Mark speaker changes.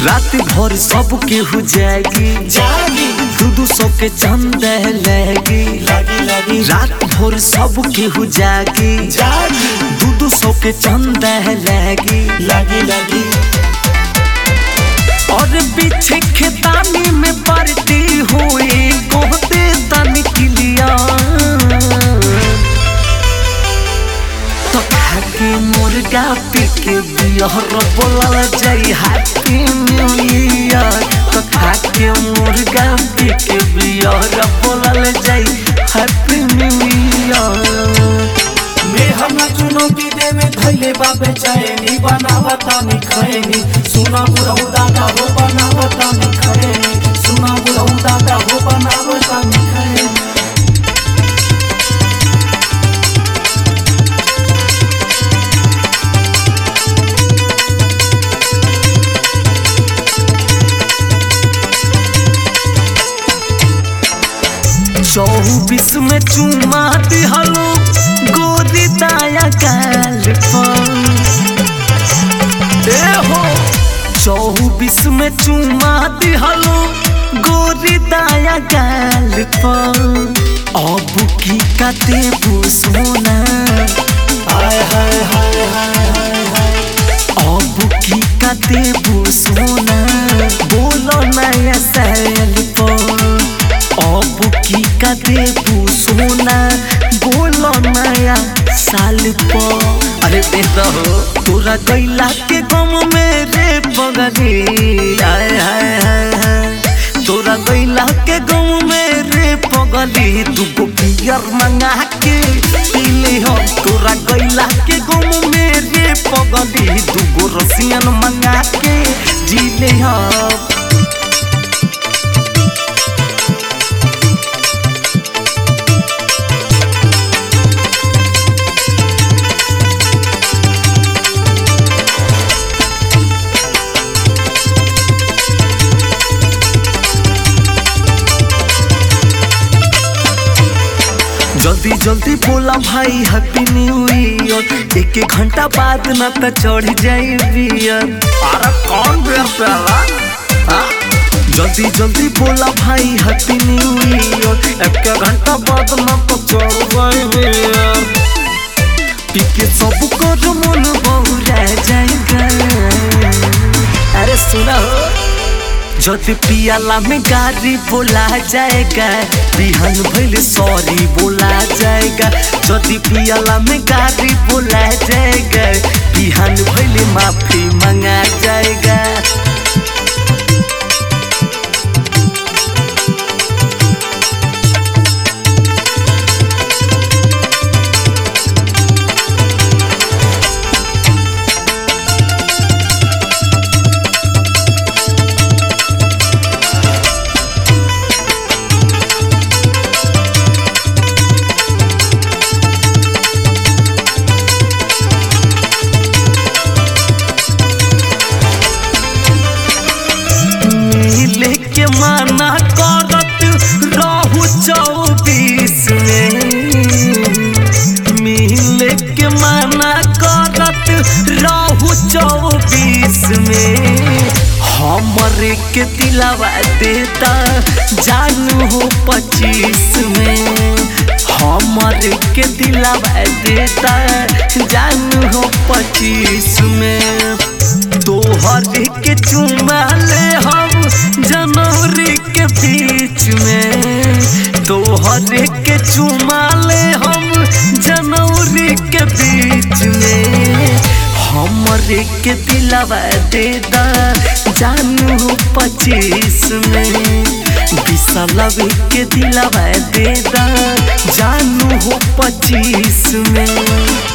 Speaker 1: रात भर सब केहू जागी
Speaker 2: जागी
Speaker 1: दू दू सौ के चंद लगी
Speaker 2: लगी लगी
Speaker 1: रात भर सब केहू जागी
Speaker 2: जागी
Speaker 1: दू दू सौ के चंद लगी
Speaker 2: लगी लगी
Speaker 1: और पीछे खेतानी में पड़ती हुई कोहते तन किलिया तो खाके मुर्गा पी के बिहर बोलल जाई हैप्पी न्यू ईयर तो खाके मुर्गा पी के बिहर बोलल जाई हैप्पी न्यू ईयर
Speaker 2: मेहना चुनौती देवे धैले बाबे चैनी बनावता नि खैनी सुना बुढ़ऊ दादा हो बनावता नि खैनी सुना बुढ़ऊ दादा हो बनावता नि खैनी
Speaker 1: चौबीस में चुमा दिहलो गोरी दाया गाल पर ए हो चौबीस में चुमा दिहलो गोरी दाया गाल पर अब की कते सोना
Speaker 2: हाय हाय हाय हाय हाय हाय
Speaker 1: अब की कते सोना बोलो नया सैल पर अब की कते सोना बोलो नया साल पर अरे बेटा हो तोरा गैला के गम में रे पगली हाय हाय हाय हाय तोरा गैला के गम में रे पगली दुगो बियर मंगा के पीले हो तोरा गैला के गम में रे पगली दुगो रसियन मंगा के जीले हो जल्दी जल्दी बोला भाई हैप्पी न्यू ईयर एक एक घंटा बाद न त चढ़ जाई बियर अरे कौन बियर पेला हाँ? जल्दी जल्दी बोला भाई हैप्पी न्यू ईयर एक एक घंटा बाद न त चढ़ जाई बियर पी के सब कर मन बहुरा जाएगा अरे सुना हो जद पियाला में गाड़ी बोला जाएगा बिहान भैल सॉरी बोला जाएगा जदि पियाला में गाड़ी बोला जाएगा बिहान भैल माफी मंगा जाएगा मिले के माना करत रहू चौबीस में मिले के माना करत रहू चौबीस में हमरे के दिलावा देता जानू हो पच्चीस में हमरे के दिलावा देता जानू हो पच्चीस में तोहर के चुमा ले हम जनवरी के बीच में तोहर के चुमा ले हम जनवरी के बीच में हमरे के दिलावा दे दा जानू पच्चीस में बिसलवी के दिलावा दे दा जानू हो पच्चीस में